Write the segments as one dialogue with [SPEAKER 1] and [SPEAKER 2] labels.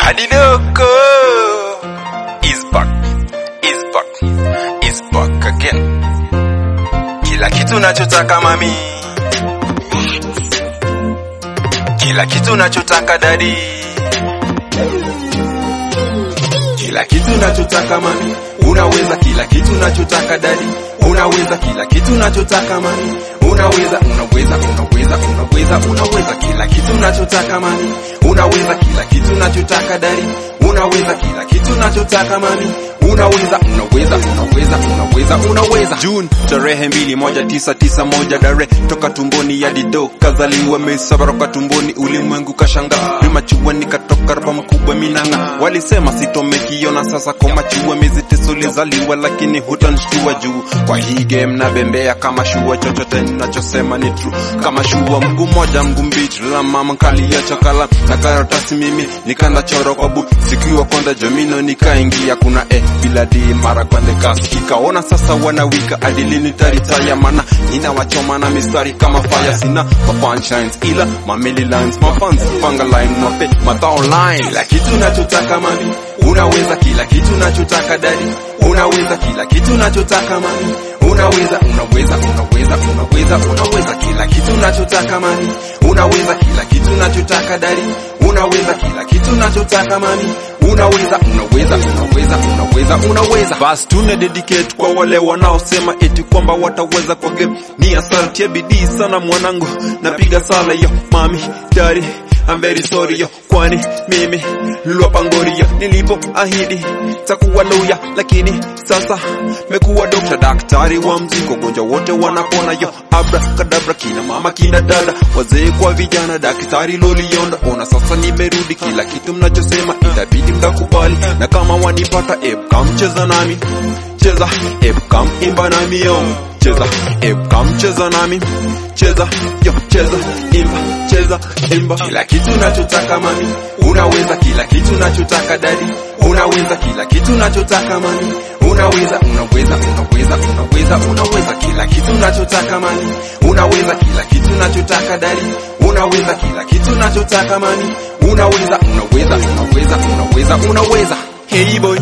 [SPEAKER 1] Adidoko is back, is back, is back again. Kila kitu nachotaka mami, kila kitu nachotaka dadi, kila kitu nachotaka mami, unaweza kila kitu nachotaka dadi, unaweza kila kitu nachotaka mami, unaweza unaweza unaweza unaweza unaweza kila kitu nachotaka mami, unaweza kila kitu nachotaka dadi, unaweza kila kitu nachotaka mami, unaweza unaweza unaweza unaweza unaweza
[SPEAKER 2] June tarehe mbili moja tisa tisa moja dare toka tumboni ya dido kazaliwa mesabaroka tumboni ulimwengu kashanga rimachua nikatoka rapa mkubwa minanga walisema sitomekiona sasa komachua miezi tisa ulizaliwa lakini hutanshtua juu kwa hii game na bembea kama shua chochote ninachosema ni true kama shua mguu moja mguu mbichi la mama kali ya chakala na karatasi mimi nikanda choro kwa bu sikiwa konda jomino nikaingia kuna eh bila di mara kwande kasi ikaona sasa wanawika adilini taritaya mana ninawachoma na mistari kama fire sina ma punchlines ila ma mili lines ma fans panga line mape matao line
[SPEAKER 1] kila kitu nachotaka mami, unaweza kila kitu nachotaka dadi, unaweza kila kitu nachotaka mami, unaweza unaweza unaweza unaweza unaweza kila kitu nachotaka mami, unaweza kila kitu nachotaka dadi, unaweza kila kitu nachotaka mami, unaweza unaweza unaweza unaweza unaweza
[SPEAKER 2] bas tuna dedicate kwa wale wanaosema eti kwamba wataweza kwa game ni asante ya bidii sana mwanangu napiga sala yo mami daddy I'm very sorry yo kwani mimi lwapangori yo nilipo ahidi takuwa loya lakini sasa mekuwa dokta daktari wa mziko gonja wote wanapona yo abra kadabra kina mama kina dada wazee kwa vijana daktari lolionda ona sasa nimerudi kila kitu mnachosema itabidi mtakubali na kama wanipata epkam cheza nami cheza epkam imba nami yo cheza epkam cheza nami cheza yo cheza imba cheza imba
[SPEAKER 1] kila kitu nachotaka mami, unaweza kila kitu nachotaka dadi, unaweza kila kitu nachotaka mami, unaweza unaweza unaweza unaweza unaweza kila kitu nachotaka mami, unaweza kila kitu nachotaka dadi, unaweza kila kitu nachotaka mami, unaweza unaweza unaweza unaweza unaweza
[SPEAKER 2] hey boy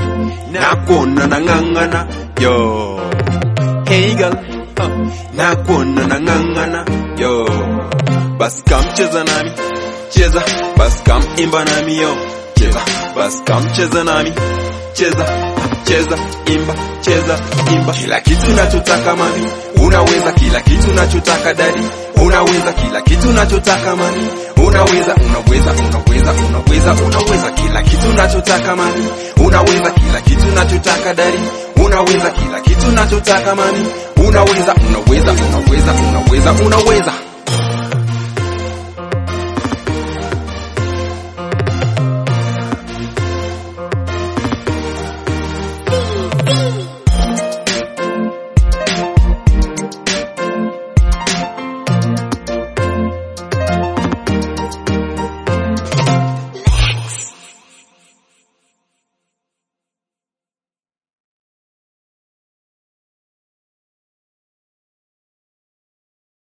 [SPEAKER 2] nakuona nang'ang'ana yo hey girl uh, nakuona nang'ang'ana yo basi kam cheza nami cheza basi kam imba nami yo cheza basi kam cheza nami cheza cheza imba cheza imba
[SPEAKER 1] kila kitu nachotaka mami, unaweza kila kitu nachotaka dadi, unaweza kila kitu nachotaka mami, unaweza unaweza unaweza unaweza unaweza kila kitu nachotaka mami, unaweza kila kitu nachotaka dadi, unaweza kila kitu nachotaka mami, unaweza unaweza unaweza unaweza unaweza